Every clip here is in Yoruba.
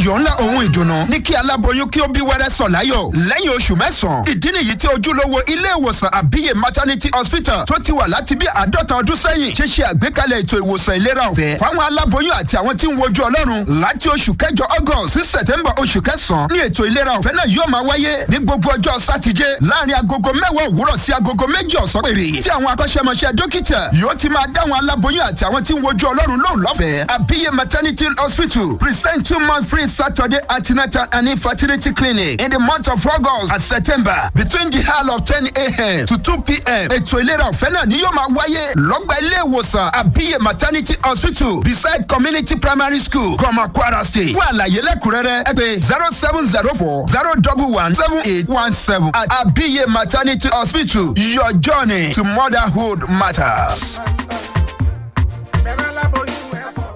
ayọ̀ ńlá ohun ìdùnnú ní kí aláboyún kí ó bí wẹ́rẹ́ sọ̀ láyọ̀ lẹ́yìn oṣù mẹ́sàn-án ìdí nìyí tí ojúlówó ilé ìwòsàn àbíyè maternity hospital tó ti wà láti bí àádọ́ta ọdún sẹ́yìn ṣe ṣe àgbékalẹ̀ ètò ìwòsàn ìlera ọ̀fẹ́ fáwọn aláboyún àti àwọn tí ń wojú ọlọ́run láti oṣù kẹjọ august sí september oṣù kẹsàn-án ní ètò ìlera ọ̀fẹ́ náà yóò máa wáyé ní gbogbo ọjọ́ sátidé láàrin agogo mẹ́wàá òwúrọ̀ sí agogo méjì ọ̀sán péré tí àwọn akọ́ṣẹ́mọṣẹ́ dókítà yóò ti máa dáwọn aláboyún àti àwọn tí ń wojú ọlọ́run lóhùn lọ́fẹ̀ẹ́ àbíyè maternity hospital present two month free saturday antenatal and infertility clinic in the month of august and september between the hour of ten a.m. to two p.m. ètò ìlera ọ̀fẹ́ náà ni yóò máa wáyé lọ́gbà ilé ìwòsàn àbíyè maternity hospital beside community primary school kọ́mọ kwara state fún àlàyé lẹ́kùnrẹ́rẹ́ ẹ pé zero seven zero four zero double one seven eight one seven at àbíyè maternity hospital your journey to motherhood matters. bẹ̀rẹ̀ aláboyún ẹ̀ fọ́.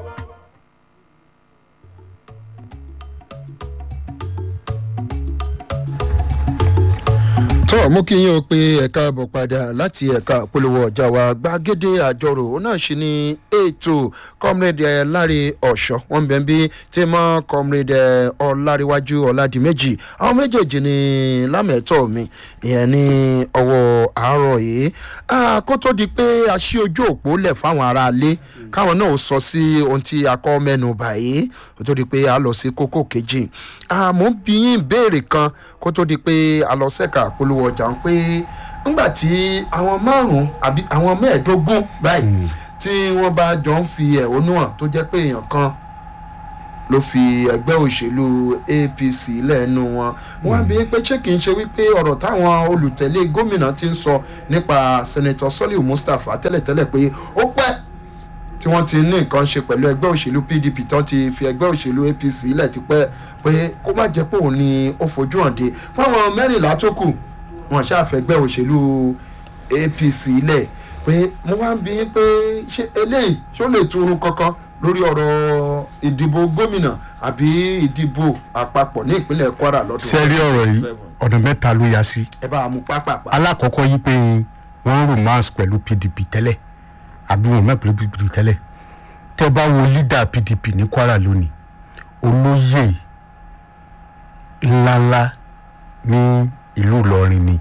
tó mú kí yín o pé ẹ̀ka bọ̀ padà láti ẹ̀ka polówó ọjà wa gbàgede àjọrò òun náà ṣì ní ètò comrade ẹ̀ láre ọ̀ṣọ́ wọn bẹ̀ ń bí tí mọ́ comrade ẹ̀ ọ̀làríwájú ọ̀làdìmẹ́jì àwọn méjèèjì ní lámẹ̀tọ́ mi ìyẹn ní ọwọ́ àárọ̀ yìí Ah, kó tó di pé a ṣí ojú òpó lẹ̀ fáwọn aráalé káwọn náà ó sọ sí ohun tí a kọ́ mẹ́nu báyìí kó tó di pé a lọ sí kókó kejì àmọ́ bí yín ìbéèrè kan kó tó di pé a lọ sẹ́ka polówó ọjà ń pé ńgbà tí àwọn márùn-ún àbí àwọn mẹ́ẹ̀ẹ́dógún báyìí tí wọ́n bá jọ ń fi ẹ̀hónú hàn tó jẹ́ pé èèyàn kan ló fi ẹgbẹ́ òṣèlú apc lẹ́nu wọn wọ́n á bí pé ṣé kìí ṣe wípé ọ̀rọ̀ táwọn olùtẹ̀lé gómìnà ti ń sọ nípa senator soliu mustapha tẹ́lẹ̀tẹ́lẹ̀ pé ó pẹ́ tí wọ́n ti ní nǹkan ṣe pẹ̀lú ẹgbẹ́ òṣèlú pdp tán ti fi ẹgbẹ́ òṣèlú apc lẹ̀ tipẹ́ pé kó má jẹ́ pé òun ni ó fojú hàn dé fáwọn mẹ́rìnlá tó kù wọn ṣàfẹ́gbẹ́ òṣèlú apc lẹ̀ pé mo wá ń bí yín pé ṣé eléyìí ṣó lè túrú kankan lórí ọ̀rọ̀ ìdìbò gómìnà àbí ìdìbò àpapọ̀ ní ìpínlẹ̀ kwara lọ́dún. sẹ́rí ọ̀rọ̀ yìí ọ̀nà mẹ́ta ló yá sí. ẹ bá a mú pápápá. alákọ̀ọ́kọ́ yí pé wọ́n romance pẹ̀lú pdp tẹ́lẹ̀ àbí wọn mẹ́ pẹ̀lú pdp tẹ́lẹ̀ tẹ́ bá wo leader pdp ní kwara lónìí olóyè ńláńlá ní ìlú ìlọrin ni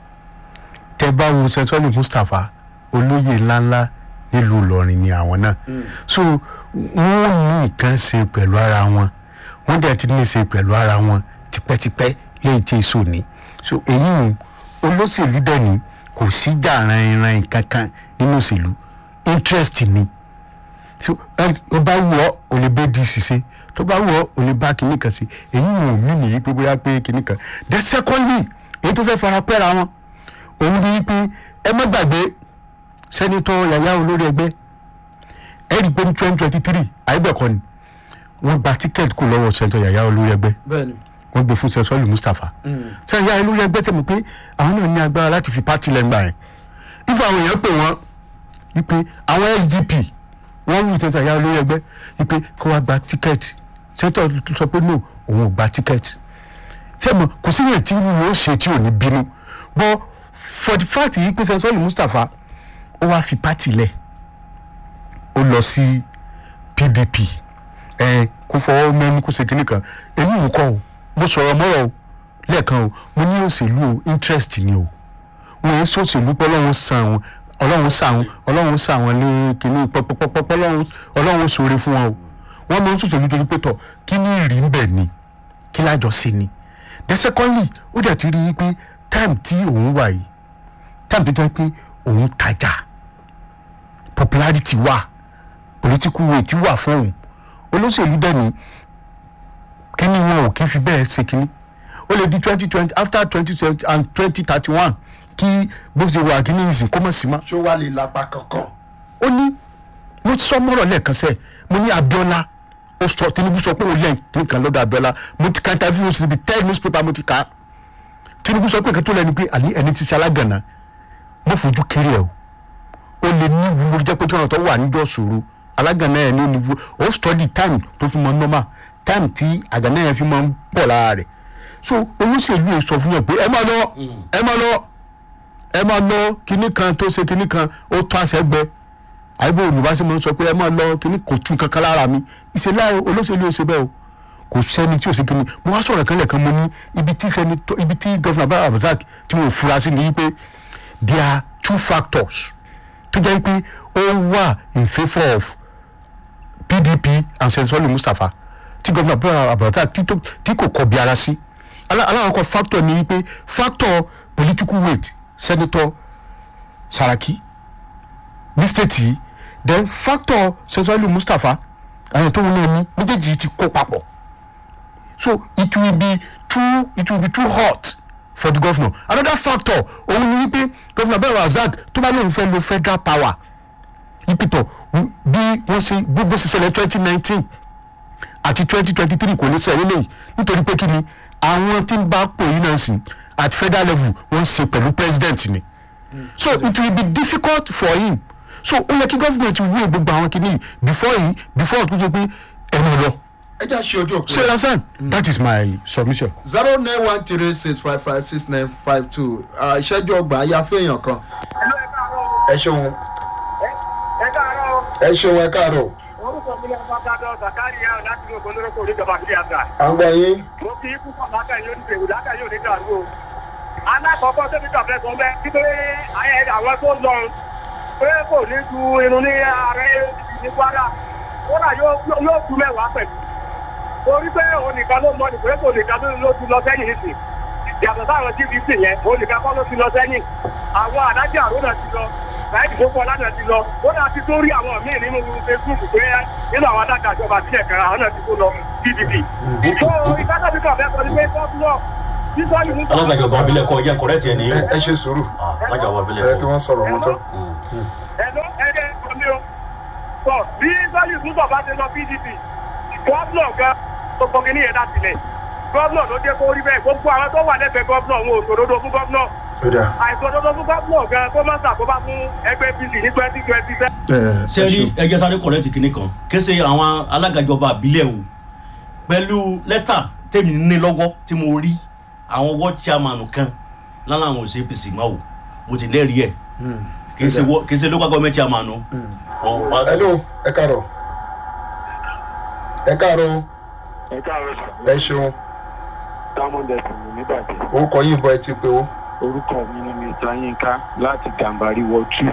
tẹ́ bá wo sẹ́sọ́lì mustapha olóyè ńláńlá nílùú ìlọrin ni àwọn náà so wọ́n ní nǹkan ṣe pẹ̀lú ara wọn wọ́n dẹ̀ ti ní ṣe pẹ̀lú ara wọn tipẹ́tipẹ́ lẹ́yìn tí èso ní so èyí ò olóṣèlú dẹ̀ ní kò sí jà ranran kankan nínú òṣèlú interest ni so ó bá wù ọ́ ò lè bẹ́ẹ̀ di ṣiṣẹ́ tó bá wù ọ́ ò lè bá kinní kan sí èyí ò mí nìyí pé bóyá pé kinní kan the secondly èyí tó fẹ́ fara pẹ́ra wọn òun ni pé ẹ má gbàgbé sẹ́nitọ́ yàyà olórí ẹgbẹ́ ẹ rí i pé ní twenty twenty three àyẹ̀bẹ̀kọ ni wọ́n gba tíkẹ́ẹ̀tì kù lọ́wọ́ sẹ́nitọ́ yàyà olórí ẹgbẹ́ bẹ́ẹ̀ni wọ́n gbé fún sẹ́sọ́ọ̀lù mustapha sẹ́yìn yàyà olórí ẹgbẹ́ tẹ̀mọ̀ pé àwọn náà ní agbára láti fi pátì lẹ́ngbà yẹn ifá àwọn èèyàn pè wọ́n wípé àwọn sdp wọ́n wù sẹ́nitọ́ yàyà olórí ẹgbẹ́ wípé kó wá gba tíkẹ́ẹ̀tì sẹ́nitọ́ sọ pé no òun ò gba tíkẹ́ẹ̀tì tẹ̀mọ̀ kò sí yẹn tí wọ́n ó ṣe tí ò ní bínú bọ́ for the fact yìí pé sẹ́sọ́ọ̀lù mustapha ó wá fi pátì lẹ̀ ó lọ sí pdp ẹ kó fọwọ́ mẹ́nu kó ṣe kínní kan èyí wò kọ́ o mo sọ̀rọ̀ mọ́rọ̀ o lẹ́ẹ̀kan o mo ní òṣèlú o interest ni o wọn yẹn sọ̀ṣèlú pé ọlọ́run sàn wọn ọlọ́run sàn wọn ọlọ́run sàn wọn ní kínní pọpọpọpọ ọlọ́run sọ̀rọ̀ fún wọn o wọn máa ń sọ̀ṣèlú torí pé tọ̀ kí ní ìrì ń bẹ̀ ni kí lájọ ṣe ni the secondly ó dẹ̀ ti rí i pé time tí òun wà yìí time tó jẹ́ pé òun tajà popularity wà political weight wà fóun olóṣèlú dẹ́ni kíní wọn ò kí fi bẹ́ẹ̀ ṣe kíní ó lè di twenty twenty after twenty twenty and twenty thirty one kí bó ṣe wà kíní ìsìn kó mọ̀ sí ma. ṣó wàá lè lápá kankan. ó ní mo sọ mọ́rọ̀ lẹ́ẹ̀kan sẹ́ẹ̀ mo ní abiola ó sọ tinubu sọ pé òun lẹ́yìn nǹkan lọ́dọ̀ abiola mo ti ka interview ó sì níbi ten newspaper mo ti ka tinubu sọ pé nǹkan tó lẹ́nu pé àní ẹni ti ṣe alágànná mo fojú kéré ẹ̀ o ó lè ní ìwúwo jẹ́ pé kí ọ̀nà tó wà níjọ́ ṣòro alágànná ẹ̀ ní oníwú ó study time tó fi mọ normal time tí àgànná yẹn fi máa ń pọ̀ lára rẹ̀ so olóṣèlú yẹn sọ fún yẹn pé ẹ máa lọ ẹ máa lọ ẹ máa lọ kinní kan tó ṣe kinní kan ó tó àṣẹ gbẹ àyíbó olùbáṣe máa ń sọ pé ẹ máa lọ kinní kò tún kankan lára mi ìṣẹ̀lẹ̀ olóṣèlú yẹn ṣe bẹ́ẹ̀ o kò sẹ́ni tí ò sí kíni mo wá sọ̀rọ̀ kan lẹ́ẹ̀kan mo ní ibi tí sẹ́nitọ́ ibi tí gọ́fìnà bá abdulrasaq tí mo fura sí ni wípé there are two factors tó jẹ́ pé ó wà in favour of pdp and sẹ́ńtọ́lì mustapha tí gọ́fìnà bá abdulrasaq tí tó- tí kò kọ̀ bí ara sí Alá- aláwọ̀kọ̀ factor ni wípé factor political weight senator saraki ní state yìí then factor sẹ́ńtọ́lì mustapha àwọn tó wọn náà ní méjèèjì ti kó papọ̀ so it will be too it will be too hot for the governor another factor òun ni wípé governor abdul razak tó bá lóun fẹ́ lo federal power ìpìtọ̀ bí wọ́n ṣe gbogbo ṣe ṣẹlẹ̀ twenty nineteen àti twenty twenty three kò ní sẹ́yìn lẹ́yìn nítorí pé kí ni àwọn tí ń bá pò yín náà sìn at federal level wọ́n ṣe pẹ̀lú president ni so it will be difficult for him so ó yẹ kí government wúwo gbogbo àwọn kìíní before yìí before tó jẹ pé ẹnu lọ ẹ já ṣe ojú òpó ṣe understand that is my submission. zero nine one three six five five six nine five two ìṣẹ́jú ọgbà ayá fún èèyàn kan ẹ ṣeun ẹ káàárọ̀ ẹ ṣeun ẹ káàárọ̀ orúkọ mi ní ọba gbàdọ̀ zakariya láti ní ògbónóró kò ní ìjọba àti àgbà. à ń gbọ́ yín mo kí púpọ̀ lákà yóò ní bèrè lákà yóò ní dàrú o. alákọ̀ọ́kọ́ tó ní kàfẹ́ sọ bẹ́ẹ̀ kí pé ayé àwọn tó lọ pé kò ní tu irun ní ààrẹ ní kwara kódà yóò yóò tu mẹ́wàá pẹ̀lú. torí pé òun nìkan ló mọ nìkan kò nìkan ló ti lọ sẹ́yìn nísìn. yàtọ̀ sáwọn gvc yẹn òun nìkan kọ́ ló ti lọ sẹ́yìn. àwọn àdájọ́ àrùn náà ti lọ láìpẹ́ tó kọ́ lánàá ti lọ ó náà ti tó rí àwọn míì nínú facebook pé nínú àwọn adájọ́ àjọba sílẹ̀ kan àwọn náà ti kó lọ pdp. tó ìkájọ́ bí kàn fẹ́ sọ ní pé gọ́ọ̀nù sísọ́ọ̀lù mú alágbàjọba abilẹ̀ kọ jẹ́ kọ̀rẹ́tì ẹ̀ nìyí ẹ ẹ ṣe sùúrù alágbàjọba abilẹ̀ ẹ kọ. kí wọ́n sọ̀rọ̀ wọn tán. ẹ̀lọ́ ẹ̀rẹ́ omi o. sọ bí sọ́ọ̀lù músọ̀ bá ti lọ pdp gọ́ọ̀nù gan gbogbo kìíní yẹn dá sílẹ̀ gọ́ọ̀nù ló dé kó rí bẹ́ẹ̀ gbogbo àwọn tó wà lẹ́gbẹ̀ẹ́ gọ́ọ̀nù wọn ò sòdodo fún gọ́ọ̀nù ó dà àìsòdodo fún gọ́ọ̀nù gan kó má ṣàkóbá fún ẹgbẹ́ apc ní twenty twenty seven. ẹ ṣe rí ẹjẹ sáré kọ̀rẹ́tì kìíní kan kése àwọn alágbàjọba abilẹ̀ o pẹ̀lú lẹ́tà tèmi ní lọ́wọ́ tí mo rí àwọn ward chairman kan lánàá àwọn òsè apc mọ́ o mo ti lẹ́rìí ẹ̀ kì í ṣe wọ́- kì í ṣe local government chairman o. Fọ- hello ẹ káàárọ̀ ẹ káàárọ̀ ẹ káàárọ̀ sà ẹ ṣeun diamond ẹ̀sìn mi nígbàdí orúkọ yìí bọ ẹ ti pé o orúkọ mi ni mr yinka láti gàmbàrí wọ two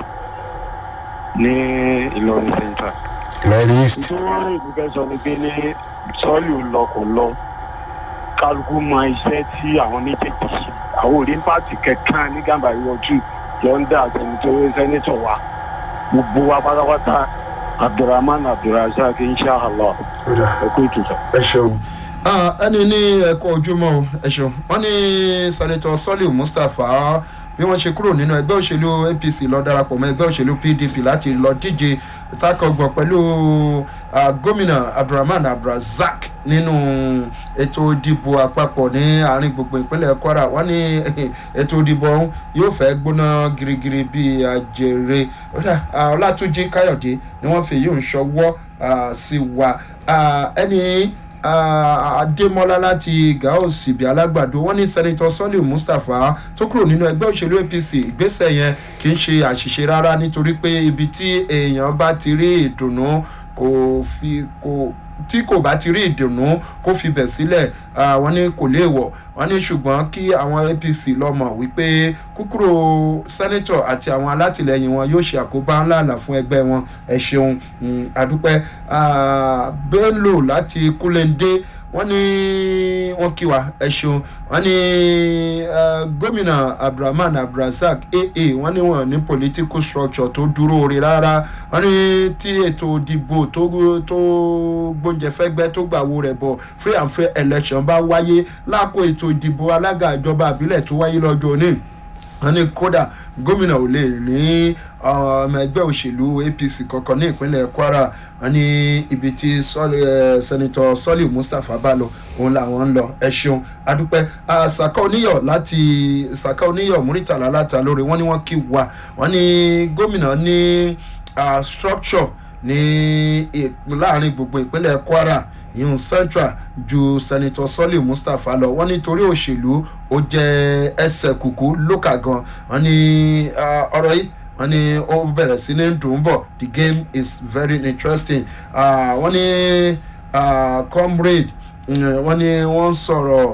ní ìlọrin central. lọ́ọ̀rì east tí wọ́n rìn ní fẹ́ sọ ni pé ní sọ́ọ̀lù lọ kò lọ kálukú mọ iṣẹ́ tí àwọn méjèèjì ṣe àwọn òrí pàtì kankan ní gàmbàrí wọ two lọ́ndà sẹ́nitọ́ sẹ́nitọ̀ wa gbogbo wa pátápátá abdulrahman abdulrasaq inshallah ó dà ẹ kó ètò sọ. ẹ ṣeun Ah, ẹni ní ẹ̀kọ́ ojúmọ́ o ẹ ṣeun wọ́n ní sẹ́nitọ́ sọ́líù mustapha bí wọ́n ṣe kúrò nínú ẹgbẹ́ òṣèlú apc lọ darapọ̀ mọ́ ẹgbẹ́ òṣèlú pdp láti lọ díje takọ̀gbọ̀ pẹ̀lú ah, gómìnà abdulrahman abdulrasaq nínú ètò ìdìbò àpapọ̀ ní àárín gbogbo ìpínlẹ̀ kwara wọ́n ní ètò ìdìbò ọ̀hún yóò fẹ́ gbóná girigiri bíi àjèrè Ọ̀dà, ah, ọlátúnjì káyọ̀dé ni wọ́n fi yóò ń ṣọwọ́ ah, sí wa Ah, ẹni Ah, adémọlá láti gao síbi alágbàdo wọn ní sẹ́nitọ́ sọ́líù mustapha tó kúrò nínú ẹgbẹ́ òṣèlú apc ìgbésẹ̀ yẹn kì í ṣe àṣìṣe rárá nítorí pé ibi tí èèyàn bá ti rí ìdùnnú kò fi kò tí kò bá ti rí ìdùnnú kó fi bẹ̀ sílẹ̀ ah, wọ́n ní kò léèwọ̀ wọ́n ní ṣùgbọ́n kí àwọn apc lọ́mọ wípé kúkúrò sẹ́nitọ̀ àti àwọn alátìlẹyìn wọn yóò ṣe àkóbá ńláńlá fún ẹgbẹ́ wọn ẹ ṣeun mm, àdúpẹ́ ah, bello láti kúlẹ̀ndé wọ́n ní wọ́n kí wa ẹ ṣeun wọ́n ní ah, gómìnà abdulrahman abdulrasaq aa wọ́n ní wọ́n ní political structure tó dúró rí rárá wọ́n ní tí ètò ìdìbò tó tó gbóúnjẹ fẹ́gbẹ́ tó gbàwó rẹ̀ bọ̀ free and fair election bá wáyé láàkó ètò ìdìbò alága ìjọba àbílẹ̀ tó wáyé lọ́jọ́ òní wọ́n ní kódà gómìnà ò lè ní ọmọ ẹgbẹ́ òṣèlú apc kankan ní ìpínlẹ̀ kwara wọ́n ní ibi tí Sọ́lì- eh, sẹ́nitọ́ sọ́lì mustapha bá lọ òun làwọn ń lọ ẹ ṣeun adúpẹ́ Ah, saka oníyọ̀ láti saka oníyọ̀ múrítàlá láta lórí wọ́n ní wọ́n kí wa wọ́n ní gómìnà ní ah, structure ní ì- láàrin gbogbo ìpínlẹ̀ kwara ìhun central ju senator sọ́lì mustapha lọ wọ́n nítorí òṣèlú ó jẹ́ ẹsẹ̀ kùkú lókà gan wọ́n ní ah, ọ̀rọ̀ yìí wọ́n ní ó bẹ̀rẹ̀ sí ní dùn bọ̀ the game is very interesting Ah, wọ́n ní ah, comrade Mm, wọ́n ní wọ́n ń sọ̀rọ̀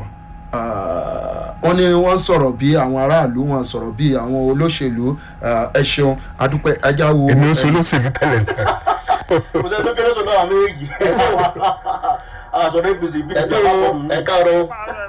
ah, wọ́n ní wọ́n ń sọ̀rọ̀ bí àwọn aráàlú wọn sọ̀rọ̀ bí àwọn olóṣèlú ah, ẹ ṣeun adúpẹ́ ajá wo èmi ń sọ olóṣèlú tẹ́lẹ̀ náà. kò sẹ́ni tó kéré sọ náà àmì èyí àṣọdẹ gbèsè ìbí ẹ dúró ẹ káàárọ̀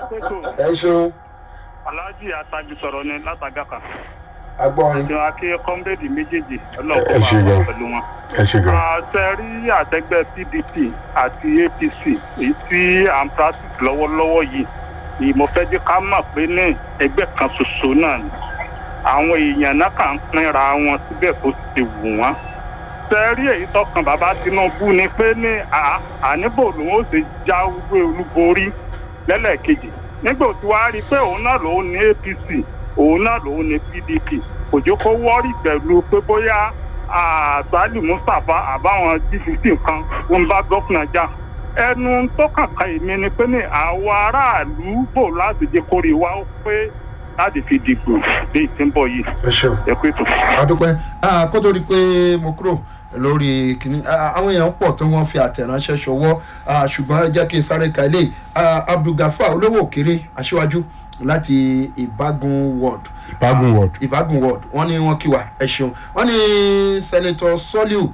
ẹ ṣeun aláàjì àtàgbì sọ̀rọ̀ ni látàgàkà agbọ́rin ìjọ akí kọ́ńbẹ́ẹ̀dì méjèèjì Ẹ ọlọ́ọ̀kọ́ ṣe máa gan. wà pẹ̀lú wọn. ẹ ṣe gan. àtẹ̀rí àtẹgbẹ́ pdp àti apc èyí tí à ń practice lọ́wọ́lọ́wọ́ yìí ni mo fẹ́ jẹ́ ká mọ̀ pé ní ẹgbẹ́ kan ṣoṣo náà ni àwọn èèyàn náà kà ń pínra wọn síbẹ̀ kó ti wù wọ́n. tẹ̀rí èyí tọkàn bàbá tinubu ni pé ní à- àníbò lòun ó ṣe jáwé olúborí lẹ́lẹ́kejì nígbà tí wàá rí i pé òun náà lòun ní apc òun náà lòun ní pdp kò jẹ́ kó wọ́ọ̀rì pẹ̀lú pé bóyá àgbálù mustapha àbáwọn gfc kan wọn bá gọ́fìnà jà ẹnu tó kàkà èmi ni pé ní àwọn aráàlú bò láti jẹ́ kórè wá ó pé láti fi dìgbò dé ìtìǹbọ̀ yìí ẹ ṣeun ẹ pé tó. adúpẹ́ Ah, kó tó di pé mo kúrò lórí kìnní ah, àwọn èèyàn pọ̀ tó wọ́n fi àtẹ̀ránṣẹ́ ṣọwọ́ ah, ṣùgbọ́n ẹ jẹ́ kí n sáré ka ilé abdulgafar olówó òkèrè aṣíwájú láti ìbágun ward ìbágun ward. ìbágun ward wọ́n ní wọ́n kí wa ẹ ṣeun wọ́n ní sẹ́nitọ́ soliu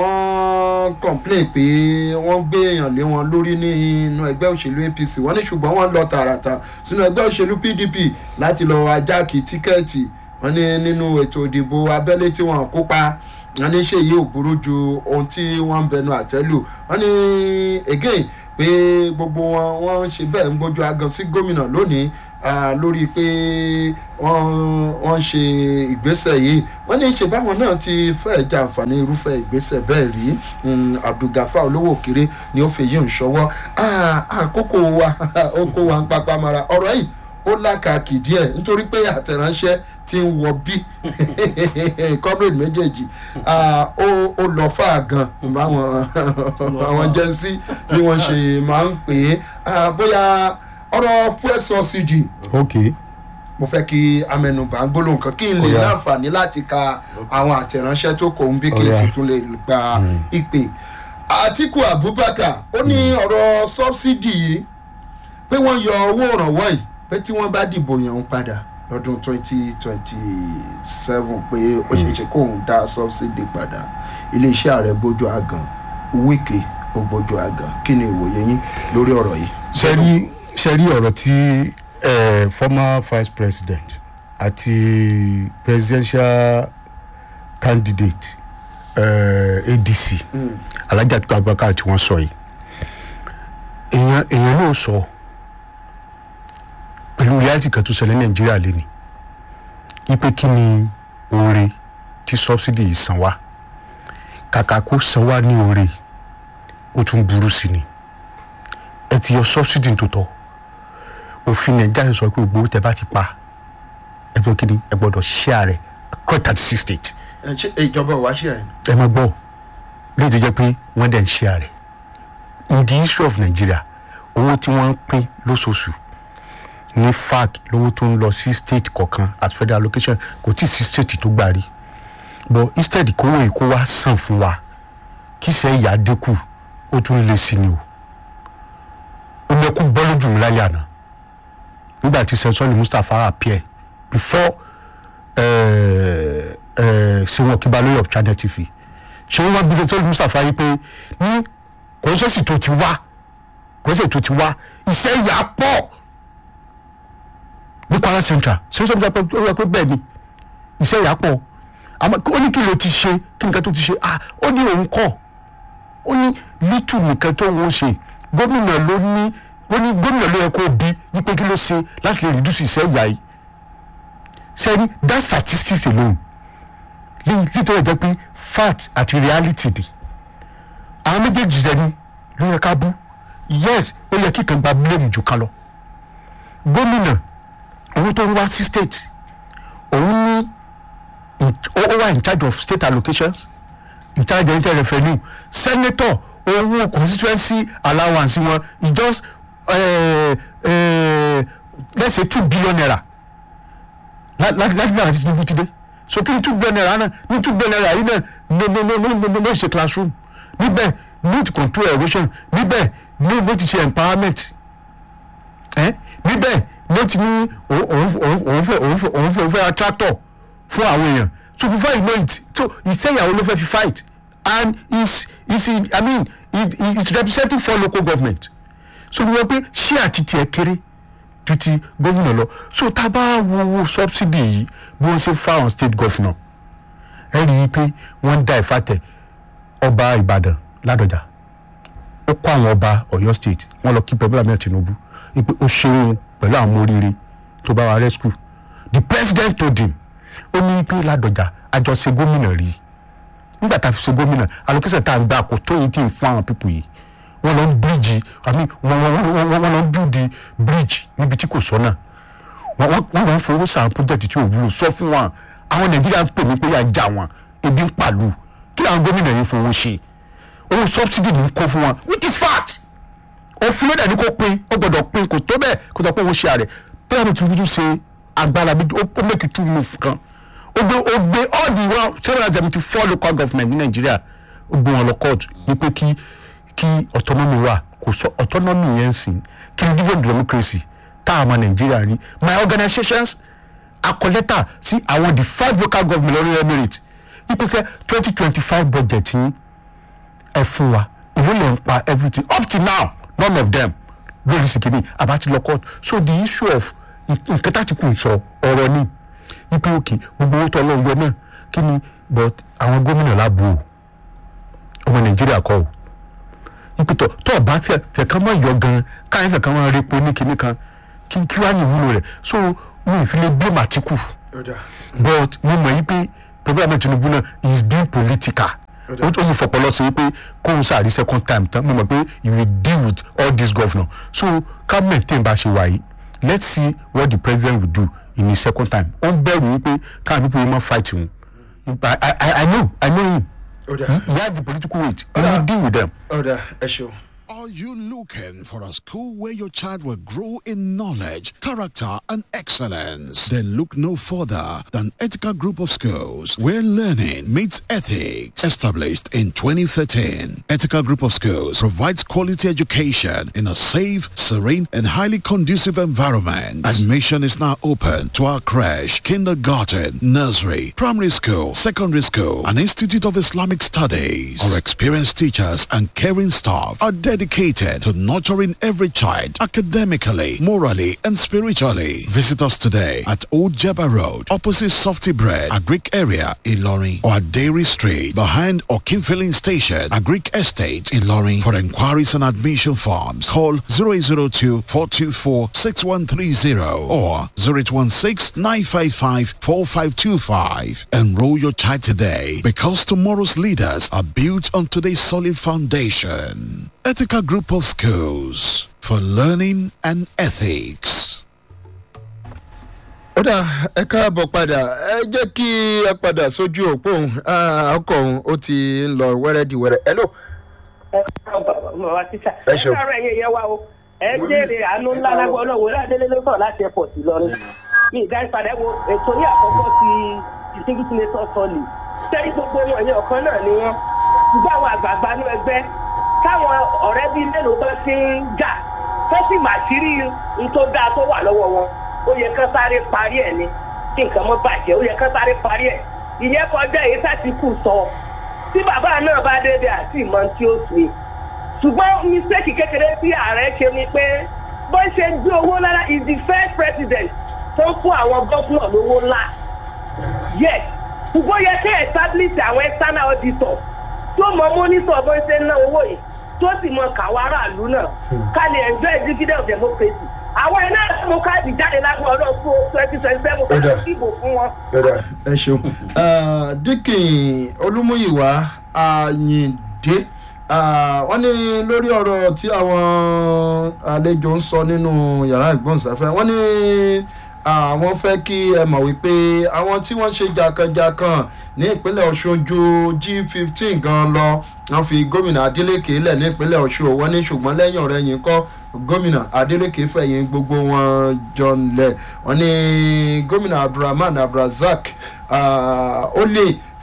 wọ́n complain pé wọ́n gbé èèyàn lé wọn lórí nínú ẹgbẹ́ òṣèlú apc wọ́n ní ṣùgbọ́n wọ́n lọ tààràtà sínú ẹgbẹ́ òṣèlú pdp láti lọ ajáàkì tíkẹ́ẹ̀tì wọ́n ní nínú ètò ìdìbò abẹ́lé tí wọ́n kópa wọ́n ní ṣèyí ò burú ju ohun tí wọ́n ń bẹnu àtẹ́lù wọ́n ní again pé gbogbo wọn wọ́n ṣe bẹ́ẹ̀ ń gbójú agan sí gómìnà lónìí ah, lórí pé wọ́n wọ́n ń ṣe ìgbésẹ̀ yìí wọ́n ní ṣe báwọn náà ti fẹ́ẹ̀ jàǹfààní irúfẹ́ ìgbésẹ̀ bẹ́ẹ̀ rí Mm, abdulgafa olówó òkèrè ni ó fi yí ń ṣọwọ́ Ah, àkókò wa ó kó wa ń papá mara ọ̀rọ̀ yìí ó lákàkì díẹ̀ nítorí pé àtẹ̀ránṣẹ́ ti ń wọ bí comrade méjèèjì ah, ó ó lọ fà gan báwọn àwọn jẹ́nsí bí wọ́n ṣe máa ń pè é Ah, bóyá ọ̀rọ̀ fuel subsidy ok mo fẹ́ kí amẹnubà gbólóhùn kan kí n lè Ó yá. láǹfààní láti ka àwọn àtẹ̀ránṣẹ́ tó kò ń bí kí n Ó yá. sì tún lè gba ìpè. àtìkù abubakar ó ní ọ̀rọ̀ sọ́bsidì yìí pé wọ́n yọ owó ìrànwọ́ yìí pé tí wọ́n bá dìbò yàn ń padà lọ́dún twenty twenty seven pé ó ṣeé ṣe kóun dá sọ́bsidì padà iléeṣẹ́ ààrẹ gbójú àgàn wíkì ó gbójú àgàn kí ni ìwòye yín lórí ọ̀rọ̀ yìí. sẹ́rí sẹ́rí ọ̀rọ̀ tí eh, former vice president àti presidential candidate eh, adc alhaji atiku abubakar tí wọ́n sọ yìí èèyàn èèyàn náà sọ pẹ̀lú reality kan tó ṣẹlẹ̀ ní nàìjíríà lẹ́ni wípé kí ni oore tí subsidy yìí san wá kàkà kó san wá ní oore ó tún burú sí ni ẹ ti yọ subsidy tó tọ́ òfin nàìjíríà sọ pé gbogbo tẹ bá ti pa ẹ tó kíni ẹ gbọdọ̀ share rẹ̀ across thirty six states ẹ ṣe ìjọba ò wá ṣe ẹ̀ ẹ máa gbọ́ léyìí tó jẹ́ pé wọ́n dẹ̀ ń share rẹ̀ in the history of nigeria owó tí wọ́n ń pín lóṣooṣù ní fac lówó tó ń lọ sí state kọ̀ọ̀kan at federal allocation kò tí ì sí state tó gbà rí but instead kówó yìí kó wá sàn fún wa kí sẹ́ ìyá dínkù ó tún lé sí ni o ó mẹ́kú bọ́ lójú mi lálẹ́ àná nígbà tí sẹ́sọ́ọ̀lì mustapha appear before ṣéwọ́n kíbalóyè of channel tv ṣéwọ́n wá bí sẹ́sọ́ọ̀lì mustapha yìí pé ní kò ń sẹ́sì tó ti wá kò ń sẹ́sì tó ti wá iṣẹ́ ìyá pọ̀ ní kwara central sẹ́sọ́ọ̀lì mustapha ó yẹ pé bẹ́ẹ̀ ni iṣẹ́ ìyá pọ̀ àmọ́ ó ní kí ló ti ṣe kí nǹkan tó ti ṣe ah ó ní òun kọ́ ó ní lítù nìkan tó ń ṣe gómìnà ló ní ó ní gómìnà ló yẹ kó bí wípé kí ló ṣe láti lè reduce iṣẹ́ ìyá yìí sẹ́ni that statistics alone nítorí ẹ̀jẹ̀ pé fact àti reality ni àwọn méjèèjì sẹ́ni ló yẹ ká bú yes ó yẹ kí kan gba blame jù kan lọ gómìnà owó tó ń wá sí state òun ní ó wà in charge of state allocations in charge of internal revenue senator owó constituency allowance wọn e just uh, uh, let's say two billion naira láti náà àti tinubu ti dé so kí ni two billion naira náà ní two billion naira yìí náà no no no no no no ṣe classroom níbẹ̀ no ti control erosion níbẹ̀ no no ti ṣe empowerment ẹ níbẹ̀ ló ti ní òun òun òun fẹ́ òun fẹ́ òun fẹ́ òun fẹ́ ra tractor fún àwọn èèyàn so before you know it so ìṣẹ́yàwó ló fẹ́ fi fight and is is i mean he is representing four local government so bí wọ́n pé ṣé àti tiẹ̀ kéré ju ti gómìnà lọ so tá a bá wo owó subsidy yìí bí wọ́n ṣe fáwọn state governor ẹ rí i pé wọ́n ń dá ìfàtẹ̀ ọba ìbàdàn ládọjà ó kó àwọn ọba ọ̀yọ́ state wọ́n lọ kí pẹ̀lú àmì tinubu wípé ó ṣeun pẹ̀lú àwọn ọmọ oríire tó bá wa rescue the president told him ó ní pé ládọjà àjọṣe gómìnà rí nígbà tá a fi ṣe gómìnà allocation tá a ń gbà kó tó yìí tí ń fún àwọn pípò yìí wọ́n lọ ń bíríjì àmì wọ́n wọ́n wọ́n lọ ń bíríjì bíríjì níbi tí kò sọ́nà wọ́n wọ́n wọ́n lọ ń fowó sàn project tí ò wúlò sọ fún wọn àwọn nàìjíríà ń pè mí pé yà já wọn ebi ń pàlù kí làwọn gómìnà yìí fowó ṣe owó subsidy ní kó fún wọn which is fact òfin lóde ní kó pin ó gbọdọ̀ pin kò tó bẹ́ẹ̀ kó tó pé òun ṣe àrẹ bẹ́ẹ̀ ni tuntun ṣe agbára bí ó make two move kan ó gbé ó gbé all the one seven hundred seventy four local government ní nàìjíríà ó gbé wọn lọ court ní pé kí kí autonomy wà kò sọ autonomy yẹn sìn kí n different democracy tá a mọ nàìjíríà rí my organizations akọ lẹ́tà sí àwọn the five local government lórí emirate ìpèsè twenty twenty five budget yín ẹ fún wa ìlú lè ń pa everything up till now none of them lórí sìkìmí àbátí lọ court so the issue of nǹkan tá ti kù ń sọ ọ̀rọ̀ ni ipe òkè gbogbo owó tó ọlọ́run yọ náà kí ni but àwọn gómìnà láàbù o ọmọ nàìjíríà kọ́ o ipe tó tó ọba tẹ̀kan mọ́ yọ gan káyọ̀ tẹ̀kan mọ́ repo ní kinní kan kí kí wàá ní ìwúlò rẹ̀ so mi ì fi lè blame Àtíkù but mo mọ̀ yí pé pẹ̀lú àmì Tinubu náà he is being political ó ó sì fọpọlọ sí wípé kóun sáré second time tán mo mọ̀ pé he will deal with all these governors so ká maintain bá a ṣe wà yìí let's see what the president will do in his second time ó ń bẹ̀rù wípé káà people yìí máa fight him I, I, I know I know him Ọ̀dà. he, he has the political weight he will deal with them. ọ̀dà ẹ ṣeun. Are you looking for a school where your child will grow in knowledge, character, and excellence? Then look no further than Ethical Group of Schools, where learning meets ethics. Established in 2013, Ethical Group of Schools provides quality education in a safe, serene, and highly conducive environment. Admission is now open to our creche, kindergarten, nursery, primary school, secondary school, and Institute of Islamic Studies. Our experienced teachers and caring staff are dedicated to nurturing every child academically, morally, and spiritually. Visit us today at Old Jabba Road, opposite Softy Bread, Agric area, Ilorin, or at Dairy Street, behind Okin Filling Station, Agric Estate, Ilorin. For inquiries and admission forms, call 0802 424 6130 or 0816 955 4525. Enroll your child today because tomorrow's leaders are built on today's solid foundation. Ethical Group of Schools for Learning and Ethics. ó dà ẹ káàbọ̀ padà ẹ jẹ́ kí ẹ padà sójú òpó òun Ah, ọkọ̀ òun ó ti ń lọ wẹ́rẹ́díwẹ́rẹ́ ẹ ló bàbá tíṣà Ẹ ẹ ṣeun. sọ̀rọ̀ ẹ̀yẹ yẹn wá o ẹ jèrè àánú ńlá lágbó náà wò ládélé ló sọ̀rọ̀ láti airport Ìlọrin ní ìdárípadà wo ètò ní àkọ́kọ́ ti distinguished senator sọ́ọ̀lì sẹ́yìn gbogbo wọn yẹn ọ̀kan náà ni wọ́n ṣùgbọ́n àwọn àgbààgbà ní ẹgbẹ́ káwọn ọ̀rẹ́ bíi mélòó bá ti ń jà tó sì mà sí rí n tó dáa tó wà lọ́wọ́ wọn ó yẹ kán sáré parí ẹ̀ ni kí nǹkan mọ́ bàjẹ́ ó yẹ kán sáré parí ẹ̀ ìyẹn kọjá èyí sátìkù sọ tí bàbá náà bá dédé àti ìmọ̀ tí ó ṣe ṣùgbọ́n mistake kékeré tí ààrẹ ṣe ni pé bó ṣe gbé owó lára is the first president tó ń fún àwọn gómìnà lówó ńlá yes ṣùgbọ́n yẹ kí establish àwọn external auditor tó mọ monitor bó ṣe ń ná owó yìí tó sì mọ kàwá aráàlú náà ká lè enjoy dividend of democracy àwọn iná ìlànà káàdì jáde lágbó ọdún fún twenty twenty seven ká lè dìbò fún wọn. ọ̀dà ẹ ṣeun Ah, dikin olúmúyìwá àyìndé Ah, wọ́n ní lórí ọ̀rọ̀ tí àwọn àlejò ń sọ nínú yàrá ìgbóhùnsáfẹ́ wọ́n ní àwọn fẹ́ kí ẹ mọ̀ wípé àwọn tí wọ́n ṣe jàkànjàkàn ní ìpínlẹ̀ ọ̀ṣun ju g fifteen gan lọ wọ́n fi gómìnà adeleke lẹ̀ ní ìpínlẹ̀ ọ̀ṣun wọ́n ní ṣùgbọ́n lẹ́yìn ọ̀rẹ́ yìí kọ́ gómìnà adeleke fẹ̀yìn gbogbo wọn jọ lẹ̀ wọ́n ní gómìnà abdulrahman abdulrasaq ah, ó lè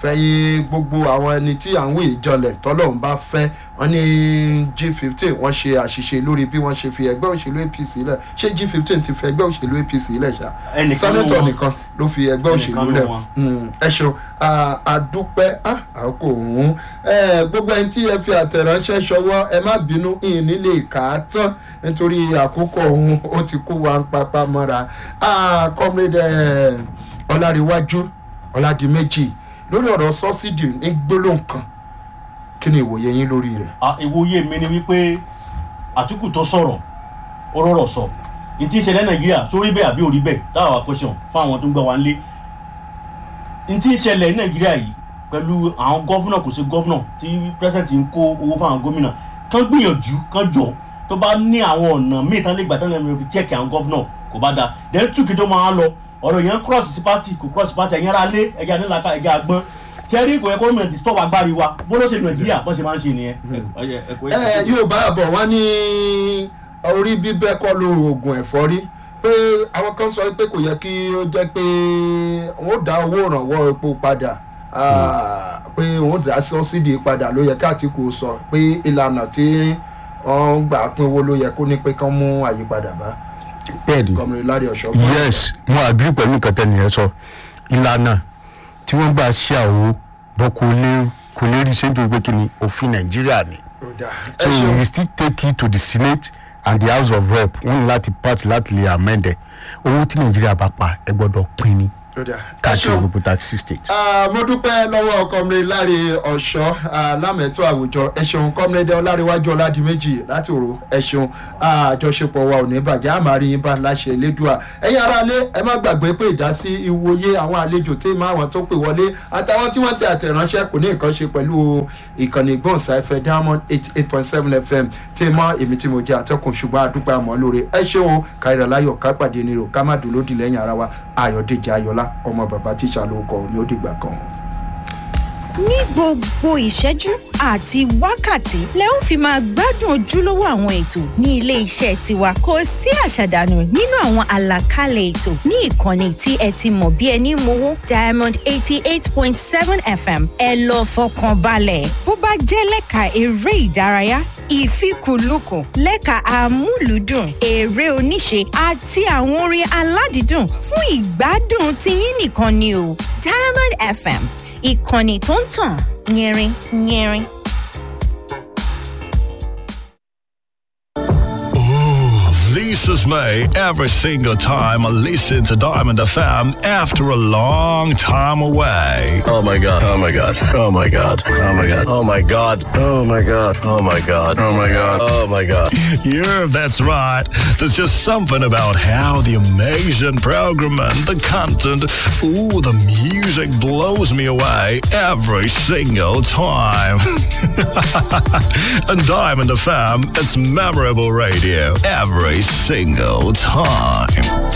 fẹ́yìn gbogbo àwọn ẹni tí à ń wò ìjọlẹ̀ tọ́lọ́run bá fẹ́ wọ́n ní g fifteen wọ́n ṣe àṣìṣe lórí bí wọ́n ṣe fi ẹgbẹ́ òṣèlú apc lẹ̀ ṣé g fifteen ti fi ẹgbẹ́ òṣèlú apc lẹ̀ ṣá Ẹnìkan ló sẹ́nẹ́tọ̀ wọn. nìkan ló fi ẹgbẹ́ Ẹnìkan òṣèlú ló lẹ̀ wọn. Mm, ẹ ṣeun Ah, àdúpẹ́ ah, àkókò òun gbogbo ẹni tí ẹ fi àtẹ̀ránṣẹ́ ṣọwọ́ ẹ má bínú ìní lè kà á tán nítorí àkókò òun ó ti kó wa ń papá mọ́ra Ah, comrade eh, ọláríwájú ọládìméjì lórí ọ̀rọ̀ sọ́sídì ní gbólóhùn kan kí ni ìwòye yín lórí rẹ̀. Ah, ìwòye mi ni wípé àtúkù tó sọ̀rọ̀ ó rọ̀rọ̀ sọ ní tí ń ṣẹlẹ̀ nàìjíríà sórí bẹ́ẹ̀ àbí orí bẹ́ẹ̀ dáhà wá question fún àwọn tó ń gbọ́ wa nílé ní tí ń ṣẹlẹ̀ ní nàìjíríà yìí pẹ̀lú àwọn gọ́fúnà kò sí gọ́fúnà tí president ń kó owó fún àwọn gómìnà kán gbìyànjú kán jọ tó bá ní àwọn ọ̀nà míì tán lè gbà tán lè fi check àwọn gọ́fúnà kò bá da then two kí tó máa lọ ọ̀rọ̀ yẹn cross sí party kò cross sí party ẹ̀yìn ara lé ẹ̀yà nílaka ẹ̀yà àgbọn sẹ́rí kò yẹ kó mìíràn disturb agbárí wa bó ló ṣe nàìjíríà bó ṣe máa ń ṣe nìyẹn. Ẹ- ẹ- ẹ- ẹ yóò bá àbọ̀ wọ́n ní orí bíbẹ́ kọ́ ló oògùn ẹ̀fọ́rí pé àwọn kan sọ pé kò yẹ kí ó jẹ́ pé wọ́n dá owó ìrànwọ́ epo padà ah, pé wọ́n dá sọ́sídì padà ló yẹ káàtìkù sọ pé ìlànà tí wọ́n gbà pín owó ló yẹ kó ní pé kán mú àyípadà bá bẹ́ẹ̀ ni gọmìnrin lárí ọ̀ṣọ́. yes mo agree pẹ̀lú nǹkan tẹ́niyẹn sọ ìlànà tí wọ́n gbà ṣe àwo bọ́ kò lè kò lè rí ṣé nítorí pé kí ni òfin nàìjíríà ni so we still take it to the senate and the house of rep wọ́n ní láti pass láti lè amend ẹ̀ owó tí nàìjíríà bá pa ẹ gbọ́dọ̀ pín ní káàkiri gbogbo thirty six states. Ah, mo dúpẹ́ lọ́wọ́ kọ́mìnrin láre ọ̀ṣọ́ ah, lámẹ̀tọ́ àwùjọ ẹ ṣeun kọ́mìnrin ọláríwájú ọládìméjì láti òru ẹ ṣeun Ah, àjọṣepọ̀ wa ò ní bàjẹ́ àmàrí yín bá láṣẹ elédùà ẹ̀yin aráalé ẹ má gbàgbé pé ìdásí ìwòye àwọn àlejò tí máa wọn tó pè wọlé àtàwọn tí wọ́n tẹ àtẹ̀ránṣẹ́ kò ní nǹkan ṣe pẹ̀lú ìkànnì ìgbọ̀nsáfẹ́ diamond eight eight point seven fm tí mọ́ èmi tí mo jẹ́ àtẹ́kùn ṣùgbọ́n àdúpẹ́ àmọ́ lóore ẹ ṣeun káyọ̀rọ̀ láyọ̀ ká pàdé nírò ká má dùn lódì lẹ́yìn ara wa ayọ̀dèjì ayọ̀lá ọmọ bàbá tíṣà ló kọ ní ó dìgbà kan. ní gbogbo ìṣẹ́jú àti wákàtí lẹ ó fi máa gbádùn ojúlówó àwọn ètò ní ilé iṣẹ́ tiwa kò sí àṣàdànù nínú àwọn àlàkalẹ̀ ètò ní ìkànnì tí ẹ ti mọ̀ bí ẹni mowó diamond eighty eight point seven fm ẹ lọ fọkàn balẹ̀ bó bá jẹ́ lẹ́ka eré ìdárayá ìfikùnlukùn lẹ́ka amúlùúdùn eré oníṣe àti àwọn orin aládìídùn fún ìgbádùn tiyín nìkan ni o diamond fm ìkànnì tó ń tàn yẹrin yẹrin. This is me every single time I listen to Diamond FM after a long time away. Oh my god. Oh my god. Oh my god. Oh my god. Oh my god. Oh my god. Oh my god. Oh my god. Oh my god. Yeah, that's right. There's just something about how the amazing program and the content, ooh, the music blows me away every single time. and Diamond FM, it's memorable radio every single time.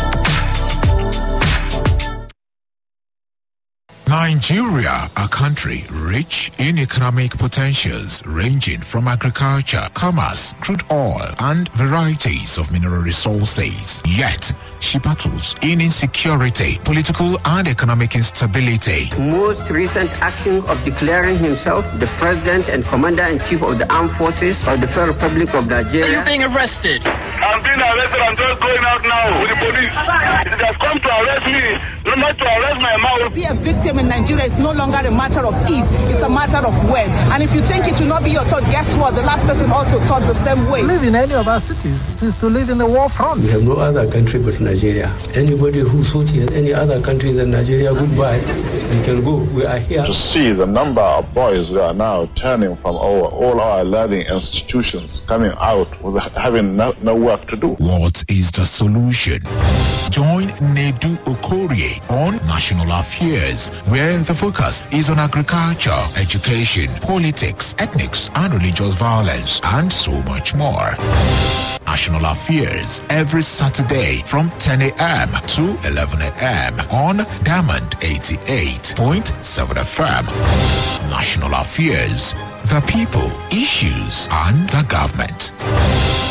Nigeria, a country rich in economic potentials ranging from agriculture, commerce, crude oil, and varieties of mineral resources. Yet, she battles in insecurity, political and economic instability. most recent action of declaring himself the president and commander-in-chief of the armed forces of the Federal Republic of Nigeria. being arrested? I'm being arrested. I'm just going out now with the police. It has come to arrest me, not to arrest my mouth. Be a victim in Nigeria is no longer a matter of if, it's a matter of when. And if you think it will not be your thought, guess what? The last person also thought the same way. live in any of our cities is to live in the war front. We have no other country but Nigeria. Anybody who thought he had any other country than Nigeria, goodbye. You can go. We are here. to see the number of boys who are now turning from our, all our learning institutions coming out with having no, no work to do. What is the solution? Join Nedu Okorie on National Affairs, where the focus is on agriculture, education, politics, ethnics, and religious violence, and so much more. National Affairs every Saturday from 10 a.m. to 11 a.m. on Diamond 88.7 FM. National Affairs, the people, issues, and the government.